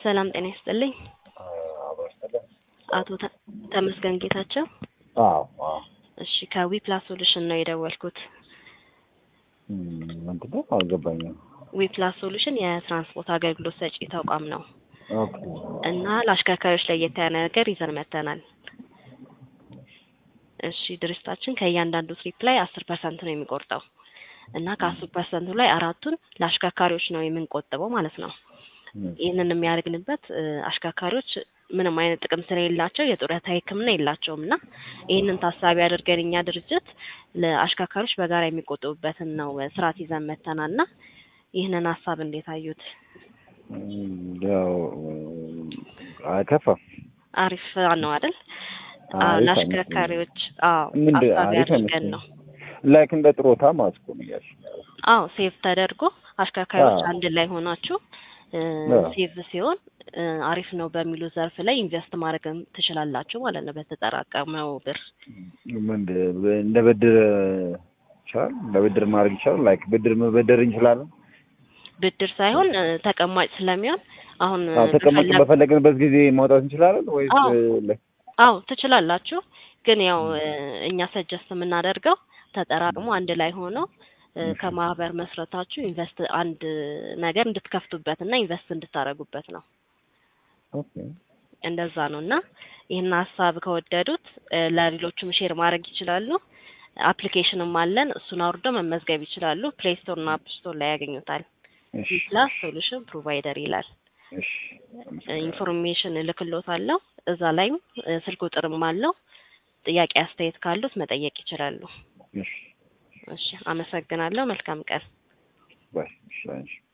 ሰላም ጤና ይስጥልኝ። አቶ ተ- ተመስገን ጌታቸው። አዎ አዎ። እሺ ከዊፕላስ ሶሉሽን ነው የደወልኩት። እም፣ ምንድን ነው አልገባኝም። ዊፕላስ ሶሉሽን የትራንስፖርት አገልግሎት ሰጪ ተቋም ነው ኦኬ እና ለአሽከርካሪዎች ለየት ያለ ነገር ይዘን መጥተናል። እሺ ድርጅታችን ከእያንዳንዱ ትሪፕ ላይ አስር ፐርሰንት ነው የሚቆርጠው እና ከአስር ፐርሰንቱ ላይ አራቱን ለአሽከርካሪዎች ነው የምንቆጥበው ማለት ነው። እም፣ ይህንን የሚያደርግንበት እ፣ አሽከርካሪዎች ምንም አይነት ጥቅም ስለሌላቸው የጡረታ ሕክምና የላቸውም እና ይህንን ታሳቢ አድርገን እኛ ድርጅት ለአሽከርካሪዎች በጋራ የሚቆጥቡበትን ነው እ፣ ስርዓት ይዘን መተናል እና ይህንን ሀሳብ እንዴት አዩት? እም፣ ያው አይከፋም። አሪፍ ነው አይደል? አዎ፣ አሪፍ ለአሽከርካሪዎች አዎ ምንድን ታሳቢ አሪፍ አድርገን ነው። ላይክ እንደ ጥሮታ ማለት እኮ ነው እያልሽ ነው። አዎ ሴቭ ተደርጎ አሽከርካሪዎች አዎ። አንድ ላይ ሆናችሁ እ፣ አዎ። ሴቭ ሲሆን እ፣ አሪፍ ነው በሚሉ ዘርፍ ላይ ኢንቨስት ማድረግ ትችላላችሁ ማለት ነው በተጠራቀመው ብር። ምንድን እንደ ብድር ይቻላል፣ እንደ ብድር ማድረግ ይቻላል። ላይክ ብድር መበደር እንችላለን። ብድር ሳይሆን እ፣ ተቀማጭ ስለሚሆን አሁን እ፣ አዎ፣ ተቀመጥ በፈለግ- በፈለግንበት ጊዜ ማውጣት እንችላለን ወይስ አዎ። ላይክ አዎ ትችላላችሁ። ግን ያው እ፣ እኛ ሰጀስት የምናደርገው ተጠራቅሞ አንድ ላይ ሆነው እ፣ እሺ። ከማህበር መስረታችሁ ኢንቨስት አንድ ነገር እንድትከፍቱበት እና ኢንቨስት እንድታደርጉበት ነው። ኦኬ እንደዛ ነው እና ይህን ሀሳብ ከወደዱት እ፣ ለሌሎቹም ሼር ማድረግ ይችላሉ። አፕሊኬሽንም አለን። እሱን አውርደው መመዝገብ ይችላሉ። ፕሌይ ስቶር እና አፕ ስቶር ላይ ያገኙታል። እሺ ፕላስ ሶሉሽን ፕሮቫይደር ይላል። እሺ ኢንፎርሜሽን እልክሎታለሁ። እዛ ላይም እ፣ ስልክ ቁጥርም አለው። ጥያቄ አስተያየት ካሉት መጠየቅ ይችላሉ። እሺ እሺ፣ አመሰግናለሁ። መልካም ቀን። ባይ እሺ አንቺ